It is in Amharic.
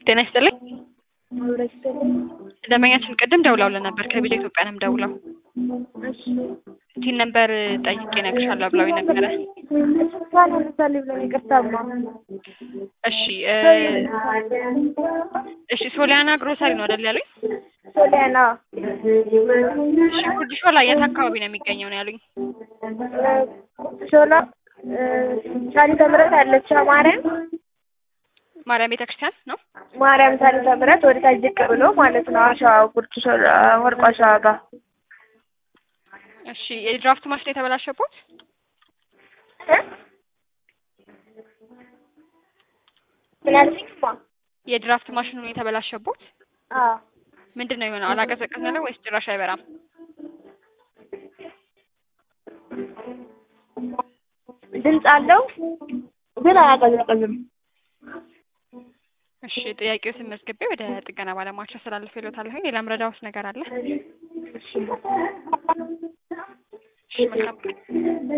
ጤና ይስጥልኝ። ደንበኛችን ቅድም ደውለውልን ነበር ከቢጃ ኢትዮጵያ ነው ደውለው ቲን ነበር ጠይቄ እነግርሻለሁ ብለው ነበረ። እንኳን ለምሳሌ ብለን ይቅርታማ እሺ እ እሺ ሶሊያና ግሮሰሪ ነው አይደል ያሉኝ? ሶሊያና እሺ ጉርድ ሾላ የት አካባቢ ነው የሚገኘው ነው ያሉኝ? ሾላ ሳሊተ ምሕረት አለች ማርያም ማርያም ቤተክርስቲያን ነው። ማርያም ሳሊተ ምሕረት ወደ ታች ዝቅ ብሎ ማለት ነው። አሸዋ ጉርድ ሾላ ወርቋ አሸዋ ጋር እሺ የድራፍት ማሽን የተበላሸቦት ምን አልሽኝማ? የድራፍት ማሽኑ የተበላሸቦት አዎ ምንድን ነው የሆነው? አላቀዘቀዘ ነው ወይስ ጭራሽ አይበራም? ድምፅ አለው ግን አያቀዘቅዝም። እሺ ጥያቄው ስመዝግቤ ወደ ጥገና ባለሙያዎች አስተላልፌ እልዎታለሁ። ሌላ ምረዳዎት ነገር አለ? እሺ መልካም